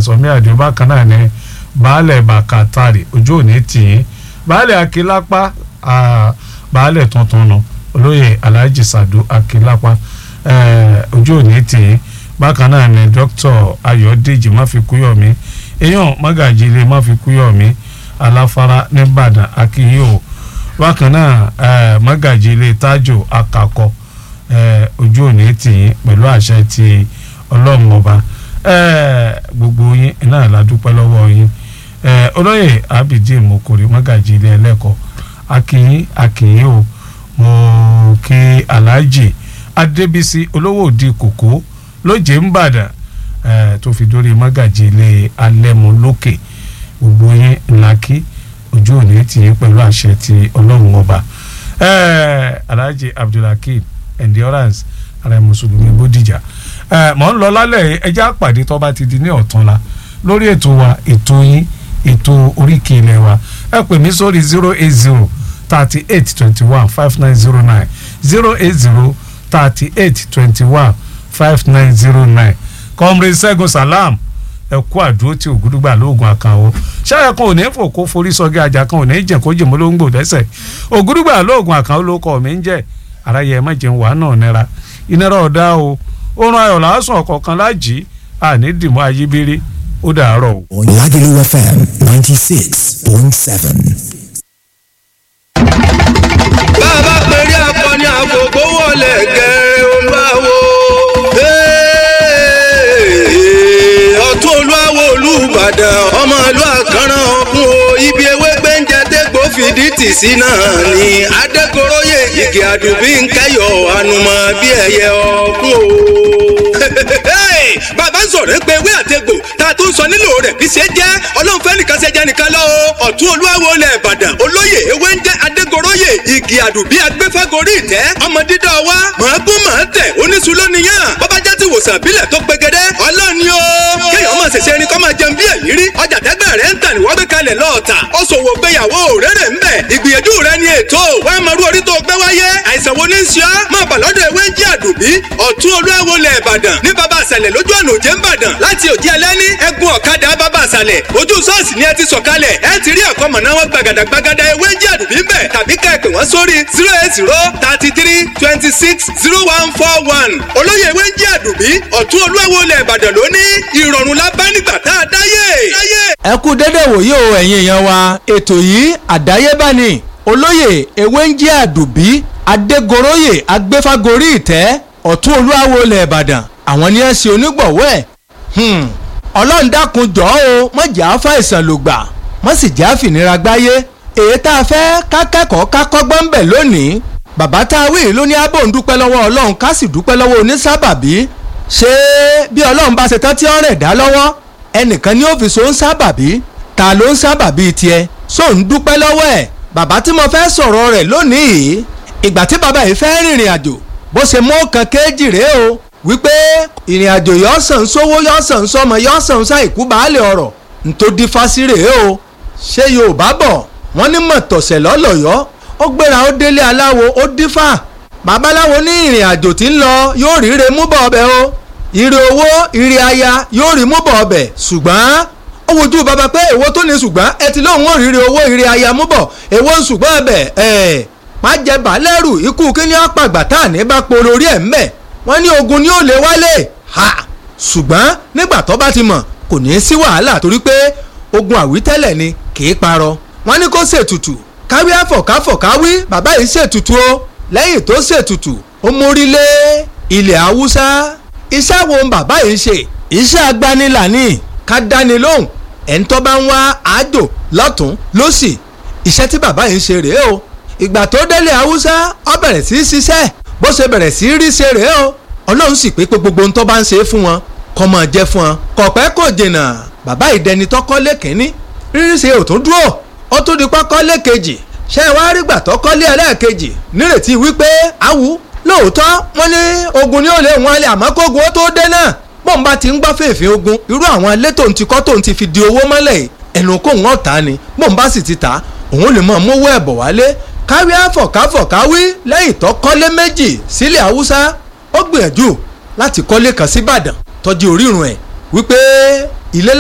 sọmí àdìo bákan náà ní baálẹ̀ bàkàtàrì ojú òní tì í baálẹ̀ akílápá baálẹ̀ tuntun nù olóyè alhaji sadu akílápá ojú òní tì í bákan náà ní dókítà ayọ̀dèjì máfikúyọ̀mí èèyàn mágàjì ilé máfikúyọ̀mí aláfárá nìbàdàn akínyó bákan náà mágàjì ilé tájò akakọ ojú òní tì í pẹ̀lú àṣẹ ti ọlọ́run ọba gbogbo yín náà la dúpẹ́ lọ́wọ́ yín olóyè abidjan mokori mágàjì ilé ẹlẹ́kọ̀ọ́ akínyín akínyín o mo kí alhaji adébísí olówó òdi kòkó lóje ń bàdàn tó fi dórí mágàjì ilé alẹ́mu lókè gbogbo yín ńlá kí ojú òní tì í pẹ̀lú àṣẹ ti ọlọ́run ọba alhaji abdulhakeem endurance ààrẹ mùsùlùmí bódìjà mọ̀ ń lọ lálẹ́ ẹjẹ́ àpàdé tó bá ti di ní ọ̀túnla lórí ètò wa ètò yín ètò oríkì ilẹ̀ wa ẹ pè mí sórí zero eight zero thirty eight twenty one five nine zero nine zero eight zero thirty eight twenty one five nine zero nine kọ́mrẹ́ ṣẹ́gun salam ẹ kú àdúró tí ògúdúgbà lóògùn àkànwó ṣáà kan ò ní fò kó forí sọgí ajá kan ò ní jẹ kó jìmọ́ ló ń gbò dẹ́sẹ̀ ògúdúgbà lóògùn àkànwó ló kọ́ mi ń jẹ́ aráyé ẹ má jẹun wàá náà nira ìnira ọ̀dá o oorun ayọ̀ làásùn ọ̀kọ̀ọ̀kan lájì àní dìmọ́ ayíbírí ó dàárọ̀ o. Lagelu FM ninety six point seven. bàbá péré akọni àgbògbò wọlé gẹ̀ẹ́ olúwawo. ọ̀tún olúwawo olúbàdàn ọmọ ìlú àkànràn ọ̀kun o ibi ewé gbẹ́ǹjẹ dégbò fìdí tì sí náà ni adékoróyè igi àdùbí ń kẹyọ ànùmọ̀ bí ẹyẹ ọ̀kun o. bàbá ń sọ̀rọ̀ pé ewé àtegbò tá a tún sọ nílò rẹ̀ kì í ṣe jẹ́ ọlọ́run fẹ́ nìkan ṣe jẹ́ nìkan lọ o ọ̀tún olúwawo ilẹ̀ ìbàdàn olóyè ewé ń jẹ́ adégoróyè igi àdùbí agbẹ́fẹ́gorí ìtẹ́ ọmọ dídọ́ wa mọ̀ọ́gún mọ̀ọ́ tẹ̀ oníṣu lónìyàn bọ́bá jẹ́ ti wòsàn bílẹ̀ tó pegedé ọlọ́run ni o kéèyàn máa ṣẹ̀ṣẹ̀ ẹni kọ́ máa jẹun bí èyí rí ọjà tẹ́gbẹ́ rẹ̀ ń tà ní wọ́n gbé kalẹ̀ lọ́ọ̀tà ó ṣòwò gbéyàwó rere ń bẹ̀ ìgbìyànjú rẹ̀ ni ètò wọ́n máa rú orí tó gbé wáyé àìsàn wo ní í ṣe ọ́ máa bà lọ́dọ̀ ewé ń jí àdùbí ọ̀tún olúwawo lẹ̀ ìbàdàn ní baba àṣàlẹ̀ lójú ọ̀nà òjé ń bàdàn láti òjì ẹlẹ́ni ẹ̀gún ọ̀kadà baba àṣàlẹ̀ ojú ṣọ́ọ̀ṣì ni ẹ ti sọ̀kalẹ̀ ẹ ti rí àkọ́mọ̀ná wọn gbàgàdà gbàgàdà ewé ń jí àdùbí ń bẹ̀ tàbí ká ẹ pè wọ́n sórí zero eight zero thirty three twenty six zero one four one olóyè ewé ń jí àdùbí ọ̀tún olúwawo lẹ̀ ìbàdàn lóní ìrọ̀rùn la bá nígbà tá a dáyé. ẹ kú dédé wòye o ẹ̀yin èèyàn wa ètò yìí àdáyébá ni olóyè ewé ń jí àdùbí adégoróyè agbéfágorí ìtẹ́ ọ̀tún olúwawo ilẹ̀ ìbàdàn àwọn ni ẹ ṣe onígbọ̀wọ́ ẹ̀ ọlọ́run dákun jọ̀ọ́ o má jẹ́ àáfà ìsàn ló gbà má sì jẹ́ àfìnira gbáyé èyí tá a fẹ́ ká kẹ́kọ̀ọ́ ká kọ́gbọ́n ń bẹ̀ lónìí bàbá tá a wí yìí ló ní abò ń dúpẹ́ lọ́wọ́ ọlọ́run ká sì dúpẹ́ lọ́wọ́ onísábàbí ṣé bí ọlọ́run bá ṣe tán tí ó rẹ̀ dá lọ́wọ́ ẹnìkan ní òfìsò ń sábàbí ta ló ń sábàbí tiẹ̀ só ń dúpẹ́ lọ́wọ́ ẹ̀ bàbá tí mo fẹ́ sọ̀rọ̀ rẹ̀ lónìí ìgbà tí bàbá yìí fẹ́ rìnrìn àjò bó ṣe mú kan kéjì rèé o wípé ìrìn àjò yọ sàn sówó yọ sàn sọmọ yọ sàn sáìkú baálé ọ̀rọ̀ ntòdí fásirè o ṣé yorùbá bọ̀ wọ́n ní mọ̀tọ̀sẹ̀ lọ́lọ́yọ́ ó gbéra ó délé aláwo ó dífà babaláwo ní ìrìn àjò tí ń lọ yóò ríre mú bọ̀ ọbẹ̀ o ire owó ire aya yóò rí mú bọ̀ ọbẹ̀ ṣùgbọ́n ó wojú bàbá pé èwo tó ní ṣùgbọ́n ẹ ti lóun ó ríre owó ire aya mú bọ̀ èwo ń ṣùgbọ́n ọbẹ̀ ẹ̀ má jẹ bàálẹ́rù ikú kíní ọ̀pàgbà tá à ní bá poro orí ẹ̀ ń bẹ̀ wọ́n ní ogun ni ó lè wálé ha ṣùgbọ́n nígbà tó bá ti mọ̀ kò ní í sí wàhálà torí pé ogun àwítẹ́lẹ̀ ni kì í parọ́ wọ́n ní kó ṣètùtù káwí àfọ̀káfọ̀káwí bàbá yìí ṣètùtù o lẹ́yìn tó ṣètùtù ó mórí lé ilẹ̀ haúsá iṣẹ́ wo bàbá yìí ṣe iṣẹ́ agbanilà ni ká dáni lóhùn ẹni tó bá ń wá àjò lọ́tún lọ́sì iṣẹ́ tí bàbá yìí ṣe rèé o ìgbà tó délé haúsá ó bẹ̀rẹ̀ sí í ṣiṣẹ́ bó ṣe bẹ̀rẹ̀ sí í rí ṣe rèé o ọlọ́run sì pé pé gbogbo ohun tó bá ń ṣe é fún wọn kọ́ máa jẹ́ fún wọn kọ̀pẹ́ kò jìnnà bàbá ìdẹni tọ́kọ́lé kínní rírí ṣe ò tún dúró ó tún di pọ́kọ́lé kejì ṣé ẹ wá rí gbà tọ́kọ́lé ẹlẹ́ẹ̀kejì nírètí wípé àwù lóòótọ́ wọ́n ní ogun ni ó lè wọ́n lé àmọ́ kógun ó tó dé náà bọ́n bá ti ń gbọ́ fèèfé ogun irú àwọn ilé tó ń ti kọ́ tó ń ti fi di owó mọ́lẹ̀ ẹnu kó wọ́n tà ni bọ́n bá sì ti tà òun lè mọ̀ mówó ẹ̀bọ̀ wálé káwí àfọ̀káfọ̀ káwí lẹ́yìn tó kọ́lé méjì sílẹ̀ haúsá ó gbìyànjú láti kọ́lé kan sí ìbàdàn tọ́jú orírun ẹ̀ wípé ilé